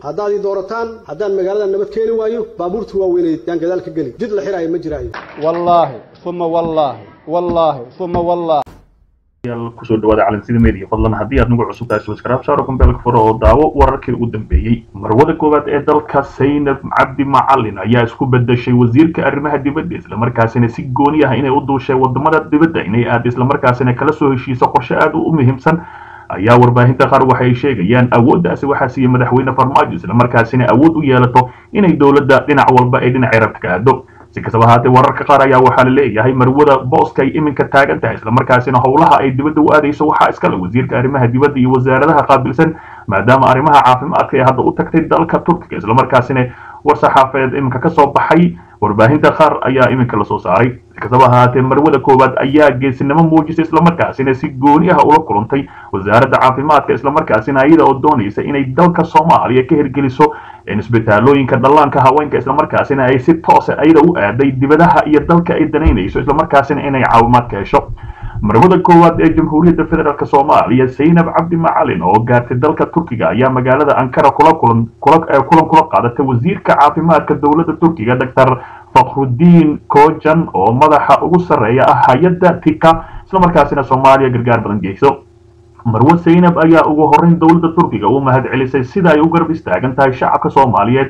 haddaad ii doorataan haddaan magaalada nabad keeni waayo baabuurta waaweyneed yaan gadaal ka geli jid la xiraayo ma jiraayo wallaahi uma wallaahi wallaahi uma wallaahi kusoo dhawaada calansida media fadlan haddii aad nagu cusub tahay subscribe saaro kumbeelka furo oo daawo wararkii ugu dambeeyey marwada koowaad ee dalka saynab cabdi macalin ayaa isku bedeshay wasiirka arrimaha dibadda islamarkaasina si gooni ah inay u duushay wadamada dibadda inay aad islamarkaasina kala soo heshiiso qorshe aad u muhiimsan ayaa warbaahinta qaar waxay sheegayaan awooddaasi waxaa siiya madaxweyne farmaajo islamarkaasina awood u yeelato inay dowladda dhinac walba ay dhinac cirabta ka aado si kastaba haatee wararka qaar ayaa waxaa la leeyahay marwada booska ay iminka taagan tahay islamarkaasina howlaha ay dibadda u aadayso waxaa iskale wasiirka arrimaha dibadda iyo wasaaradaha qaabilsan maadaama arrimaha caafimaadka ee hadda u tagtay dalka turkiga islamarkaasina war saxaafadeed iminka ka soo baxay warbaahinta qaar ayaa iminka lasoo saaray si kastaba ahaatee marwada koowaad ayaa geesinimo muujisay islamarkaasina si gooni ah ula kulantay wasaaradda caafimaadka islamarkaasina iyada oo doonaysa inay dalka soomaaliya ka hirgeliso isbitaalooyinka dhallaanka haweenka islamarkaasina ay si toosa ayada u aaday dibadaha iyo dalka ay danaynayso islamarkaasina inay caawimaad ka hesho marwada koowaad ee jamhuuriyadda federaalk soomaaliya saynab cabdi macalin oo gaartay dalka turkiga ayaa magaalada ankara kula kulan kulan kula qaadatay wasiirka caafimaadka dowladda turkiga doctor fakhrudiin kojan oo madaxa ugu sarreeya ah hay-adda tika islamarkaasina soomaaliya gargaar badan geyso marwo saynab ayaa ugu horreyn dowladda turkiga u mahad celisay sida ay u garab istaagan tahay shacabka soomaaliyeed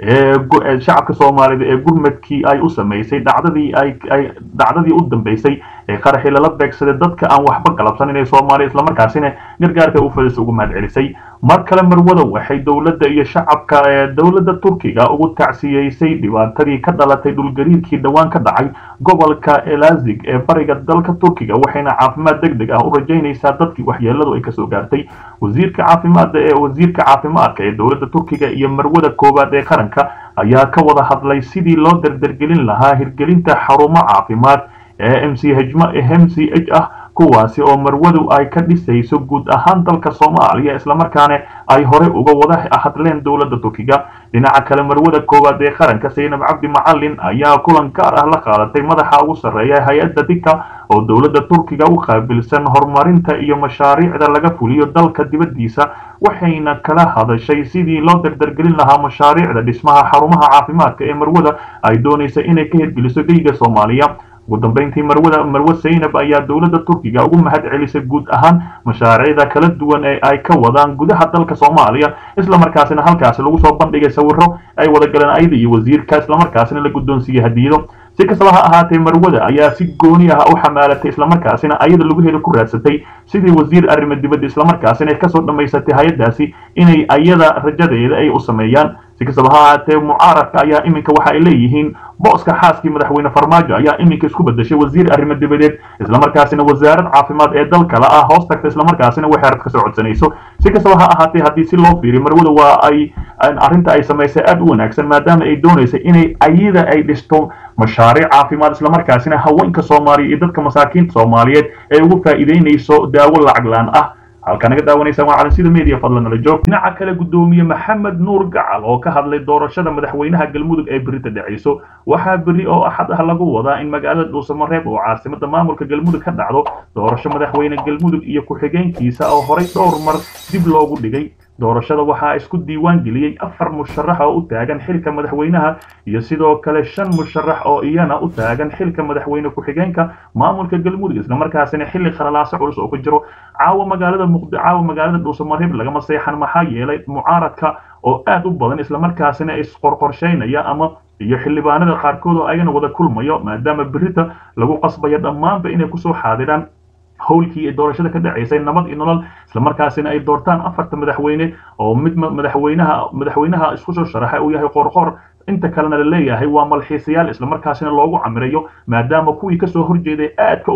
ee shacabka soomaaliyeed ee gurmadkii ay u samaysay dhacdadii ay dhacdadii u dambeysay ee qaraxii lala beegsaday dadka aan waxba galabsanin ee soomaaliya islamarkaasina gargaarka u fadis ugu mahad celisay mar kale marwada waxay dowladda iyo shacabka ee dowladda turkiga ugu tacsiyeysay dhibaatadii ka dhalatay dhulgariirkii dhowaan ka dhacay gobolka elazig ee bariga dalka turkiga waxayna caafimaad deg deg ah u rajaynaysaa dadkii waxyeeladu ay kasoo gaartay wasiirka caafimaadda ee wasiirka caafimaadka ee dowladda turkiga iyo marwada koowaad ee qaranka ayaa ka wada hadlay sidii loo dardargelin lahaa hirgelinta xarumo caafimaad ee m c h m c h ah kuwaasi oo marwadu ay ka dhisayso guud ahaan dalka soomaaliya islamarkaana ay hore uga wada hadleen dowladda turkiga dhinaca kale marwada koowaad ee qaranka saynab cabdi macalin ayaa kulan gaar ah la qaadatay madaxa ugu sarreeya hay-adda dika oo dowladda turkiga u qaabilsan horumarinta iyo mashaariicda laga fuliyo dalka dibaddiisa waxayna kala hadashay sidii loo dardargelin lahaa mashaariicda dhismaha xarumaha caafimaadka ee marwada ay doonaysa inay ka hirgeliso geyga soomaaliya ugu dambeyntii marwada marwe saynab ayaa dowladda turkiga ugu mahad celisay guud ahaan mashaariicda kala duwan ee ay ka wadaan gudaha dalka soomaaliya islamarkaasina halkaasi lagu soo bandhigay sawiro ay wada galeen ayada iyo wasiirka islamarkaasina la guddoonsiiyey hadiyado si kastaba ha ahaatee marwada ayaa si gooni ah u xamaalatay islamarkaasina ayada lagu heli ku raadsatay sidii wasiir arrimo dibadda islamarkaasina kasoo dhammaysatay hay-addaasi inay ayada rajadeeda ay u sameeyaan si kastaba ha ahaatee mucaaradka ayaa iminka waxa ay leeyihiin booska xaaskii madaxweyne farmaajo ayaa iminka isku bedeshay wasiir arrimo dibadeed islamarkaasina wasaarad caafimaad ee dal kale ah hoos tagta islamarkaasina waxay arad kasoo codsanayso si kastaba ha ahaatee haddii si loo fiiriyo marwada waa ay arrinta ay samaysay aad u wanaagsan maadaama ay doonaysay inay ayada ay dhisto mashaariic caafimaad islamarkaasina haweenka soomaaliya iyo dadka masaakiinta soomaaliyeed ay ugu faa'iideynayso daawo lacag laan ah halkaa naga daawanaysaan waa calansida media fadlan nala joog dhinaca kale guddoomiye maxamed nuur gacal oo ka hadlay doorashada madaxweynaha galmudug ee berita dhacayso waxaa berri oo axad ah lagu wadaa in magaalada dhuusamareeb oo caasimada maamulka galmudug ka dhacdo doorasho madaxweyne galmudug iyo ku-xigeenkiisa oo horay dhowr mar dib loogu dhigay doorashada waxaa isku diiwaan geliyey afar musharax oo u taagan xilka madaxweynaha iyo sidoo kale shan musharax oo iyana u taagan xilka madaxweyne ku-xigeenka maamulka galmudug islamarkaasina xilli khalalaaso culus oo ku jiro caawa magaalada muqdi caawa magaalada dhuusamareeb lagama seexan maxaa yeelay mucaaradka oo aad u badan islamarkaasina isqorqorshaynaya ama iyo xildhibaanada qaarkood oo ayagana wada kulmayo maadaama berita lagu qasbayo dhammaanba inay kusoo xaadiraan howlkii ee doorashada ka dhacaysay nabad iyo nolol islamarkaasina ay doortaan afarta madaxweyne oo mid madaxweynaha madaxweynaha isku soo sharaxay uu yahay qorqor inta kalena la leeyahay waa malxiisayaal islamarkaasina loogu camirayo maadaama kuwii kasoo horjeeday aadka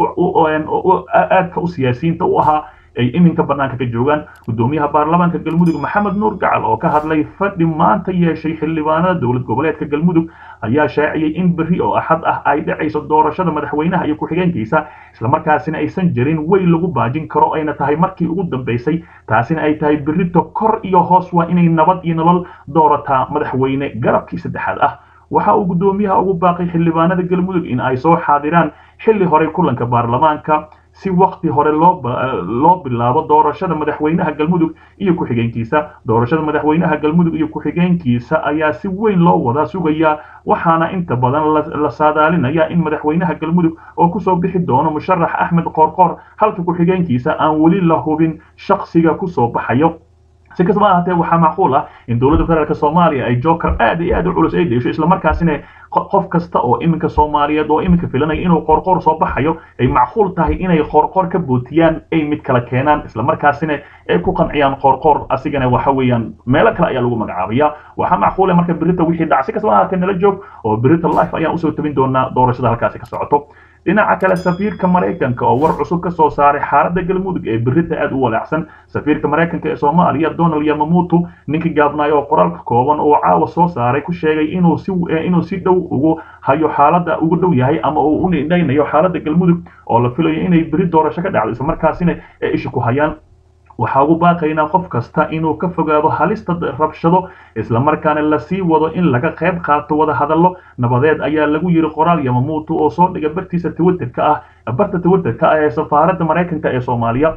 aadka u siyaasiyiinta u ahaa ay iminka banaanka ka joogaan gudoomiyaha baarlamaanka galmudug maxamed nuur gacal oo ka hadlay fadhi maanta yeeshay xildhibaanada dowlad goboleedka galmudug ayaa shaaciyey in berri oo axad ah ay dhacayso doorashada madaxweynaha iyo ku-xigeenkiisa islamarkaasina aysan jirin wey lagu baajin karo ayna tahay markii ugu dambeysay taasina ay tahay berrito kor iyo hoos waa inay nabad iyo nolol doorataa madaxweyne garabkii saddexaad ah waxa uu guddoomiyaha ugu baaqay xildhibaanada galmudug in ay soo xaadiraan xilli horey kulanka baarlamaanka si wakti hore loo loo bilaabo doorashada madaxweynaha galmudug iyo ku-xigeenkiisa doorashada madaxweynaha galmudug iyo ku-xigeenkiisa ayaa si weyn loo wada sugayaa waxaana inta badan la saadaalinaya in madaxweynaha galmudug oo kusoo bixi doono musharax axmed qoorqoor halka ku-xigeenkiisa aan weli la hubin shaksiga kusoo baxayo si kastaba ahaatee waxaa macquul ah in dowladda federaalk soomaaliya ay joker aad iyo aad u culus ay deesho islamarkaasina qof kasta oo iminka soomaaliyeed oo iminka filanaya inuu qoorqoor soo baxayo ay macquul tahay inay qoorqoor ka bootiyaan ay mid kala keenaan islamarkaasina ay ku qanciyaan qoorqoor asigana waxa weeyaan meelo kale ayaa lagu magacaabaya waxaa macquula marka berita wixii dhac si kastaba ahaatee nala joog oo berita life ayaan usoo tabin doonaa doorashada halkaasi ka socoto dhinaca kale safiirka maraykanka oo war cusub ka soo saaray xaaladda galmudug ee berita aad u walaacsan safiirka maraykanka ee soomaaliya donald yamamutu ninkii gaabnaayo oo qoraalka kooban oo caawa soo saaray ku sheegay inuu si inuu si dhow ugu hayo xaaladda ugu dhow yahay ama uu u nidhaynayo xaaladda galmudug oo la filayo inay beri doorasho ka dhacdo islamarkaasina ay isha ku hayaan waxaa ugu baaqaynaa qof kasta inuu ka fogaado halista rabshado islamarkaana lasii wado in laga qayb qaato wada hadallo nabadeed ayaa lagu yiri qoraal yamamuutu oo soo dhiga bartiisa twitterka ah barta twitterka ah ee safaaradda maraykanka ee soomaaliya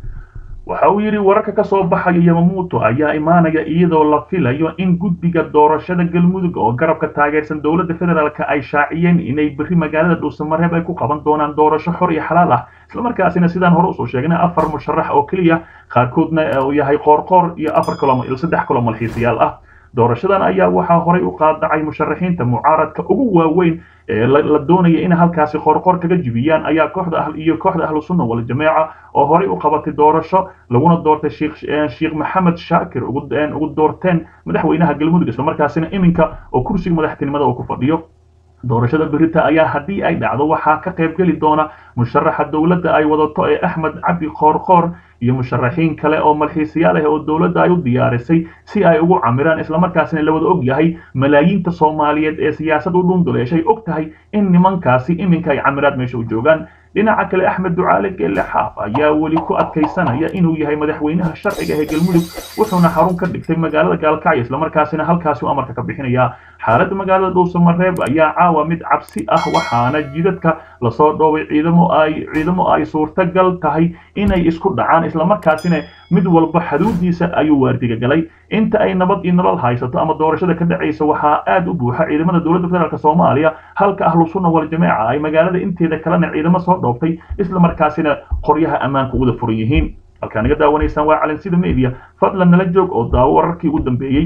waxa uu yidhi wararka ka soo baxaya yamamuuto ayaa imaanaya iyadoo la filayo in guddiga doorashada galmudug oo garabka taageersan dowladda federaalk ay shaaciyeen inay berri magaalada dhuusamareeb ay ku qaban doonaan doorasho xor iyo xalaal ah islamarkaasina sidaan hore usoo sheegnay afar musharax oo keliya qaarkoodna uu yahay qoorqoor iyo afar kalo saddex kaloo malxiisayaal ah doorashadan ayaa waxaa horay u qaadacay musharaxiinta mucaaradka ugu waaweyn ee la doonaya in halkaasi qoorqoor kaga jibiyaan ayaa kooxda iyo kooxda ahlu sunna wal jameeca oo horay u qabatay doorasho laguna doortay sheekh maxamed shaakir ugu doorteen madaxweynaha galmudug islamarkaasina iminka oo kursiga madaxtinimada uu ku fadhiyo doorashada berita ayaa haddii ay dhacdo waxaa ka qayb geli doona musharaxa dowladda ay wadato ee axmed cabdi qoorqoor iyo musharaxiin kale oo malxiisayaal ah oo dowladda ay u diyaarisay si ay ugu camiraan islamarkaasina la wada og yahay malaayiinta soomaaliyeed ee siyaasad u dhunduleeshay og tahay in nimankaasi iminka ay camiraad meesha u joogaan dhinaca kale axmed ducaale geelle xaaf ayaa weli ku adkaysanaya inuu yahay madaxweynaha sharciga ee galmudug wuxuuna xarun ka dhigtay magaalada gaalkacyo islamarkaasina halkaasi amarka ka bixinaya xaaladda magaalada dhuusamareeb ayaa caawa mid cabsi ah waxaana jidadka lasoo dhoobay ciidamo ay ciidamo ay suurtagal tahay inay isku dhacaan islamarkaasina mid walba xaduudiisa ayuu waardiga galay inta ay nabad iyo nolol haysato ama doorashada ka dhacaysa waxaa aad u buuxa ciidamada dowladda federaalk soomaaliya halka ahlu sunna wal jameeca ay magaalada inteeda kalena ciidamo soo dhoobtay islamarkaasina qoryaha ammaanka uwada furan yihiin halkaa naga daawanaysaan waa calansida media fadlan nala joog oo daawo wararkii ugu dambeeyey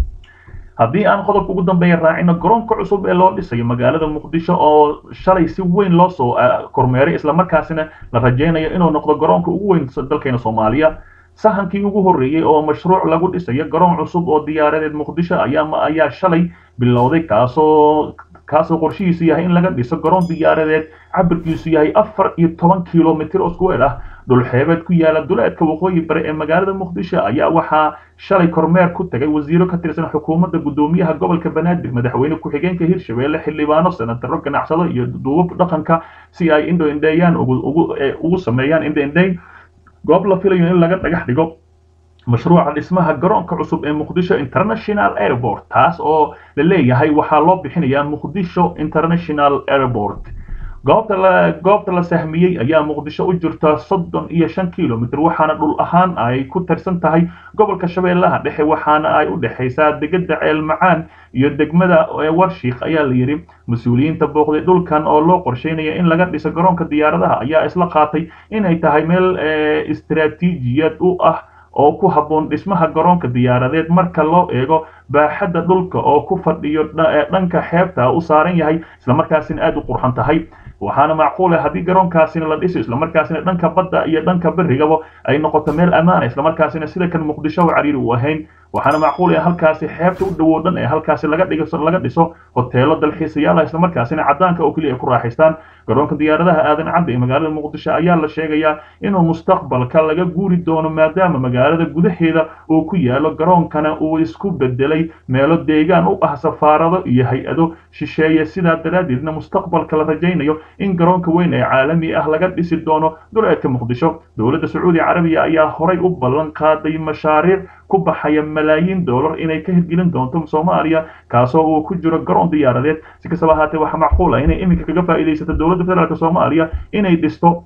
haddii aan qodobka ugu dambeeya raacino garoonka cusub ee loo dhisayo magaalada muqdisho oo shalay si weyn loo soo kormeeray islamarkaasina la rajaynayo inuu noqdo garoonka ugu weyn dalkeena soomaaliya sahankii ugu horreeyey oo mashruuc lagu dhisayo garoon cusub oo diyaaradeed muqdisho ayaa ayaa shalay bilowday kaasoo kaasoo qorshihiisu yahay in laga dhiso garoon diyaaradeed cabirkiisu yahay afar iyo toban kilomitr oo square ah dhulxeebeed ku yaala duleedka waqooyi bari ee magaalada muqdisho ayaa waxaa shalay kormeer ku tagay wasiiro ka tirsan xukuumadda guddoomiyaha gobolka banaadir madaxweyne ku-xigeenka hirshabelle xildhibaano senataro ganacsado iyo duubab dhaqanka si ay indho indheeyaan ugu sameeyaan indho indheyn goob la filayo in laga dhagax dhigo mashruuca dhismaha garoonka cusub ee muqdisho international airport taas oo la leeyahay waxaa loo bixinayaa muqdisho international airport goobta la goobta la sahmiyey ayaa muqdisho u jirta soddon iyo shan kilomitr waxaana dhul ahaan ay ku tirsan tahay gobolka shabeellaha dhexe waxaana ay u dhexaysaa degada ceel macaan iyo degmada warshiik ayaa la yidhi mas-uuliyiinta booqday dhulkan oo loo qorsheynaya in laga dhiso garoonka diyaaradaha ayaa isla qaatay inay tahay meel istaraatiijiyad u ah oo ku habboon dhismaha garoonka diyaaradeed marka loo eego baaxadda dhulka oo ku fadhiyo dhanka xeebta u saaran yahay islamarkaasina aad u qurxan tahay waxaana macquula haddii garoonkaasina la dhiso islamarkaasina dhanka badda iyo dhanka berigaba ay noqoto meel ammaana islamarkaasina sida kan muqdisho cariiri u ahayn waxaana macquul in halkaasi xeebta u dhowow dhan ee halkaasi laga dhigo laga dhiso hoteelo dalxiisayaal islamarkaasina cadaanka oo keliya ay ku raaxaystaan garoonka diyaaradaha aadan cadda ee magaalada muqdisho ayaa la sheegayaa inuu mustaqbalka laga guuri doono maadaama magaalada gudaheeda uu ku yaalo garoonkana uu isku bedelay meelo deegaan u ah safaarado iyo hay-ado shisheeye sidaa daraaddeedna mustaqbalka la rajaynayo in garoonka weyn ee caalami ah laga dhisi doono duleedka muqdisho dowladda sacuudi carabiya ayaa horay u ballan qaaday mashaariic ku baxaya malaayiin dollar inay ka hirgelin doonto soomaaliya kaasoo uu ku jiro garoon diyaaradeed si kastaba ahaatee waxaa macquul ah inay iminka kaga faa'iidaysato dowladda federaalk soomaaliya inay dhisto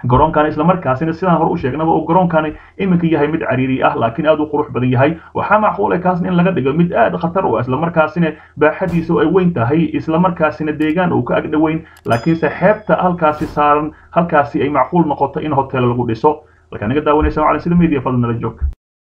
garoonkan islamarkaasina sidaan hore u sheegnaba oo garoonkani iminka yahay mid cariiri ah laakiin aad u qurux badan yahay waxaa macquul kaasna in laga dhigo mid aad khatar u ah islamarkaasina baaxadiisa ay weyn tahay islamarkaasina deegaan uu ka agdhoweyn laakiinse xeebta halkaasi saaran halkaasi ay macquul noqoto in hotel lagu dhiso halkaa naga daawanaysa macalin sida media fadlan nala joog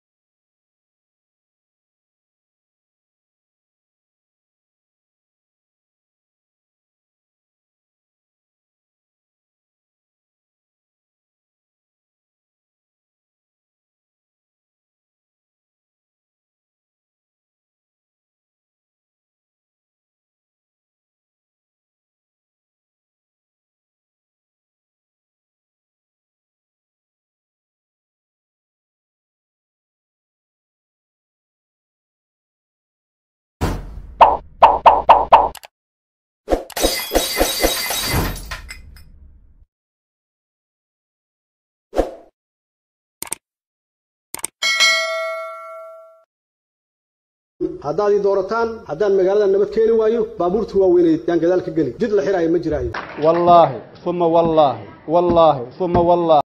haddaad ii doorataan haddaan magaalada nabad keeni waayo baabuurta waaweynay yaan gadaal ka geli jid la xiraayo ma jiraayo wallaahi uma wallaahi wallaahi uma wallaahi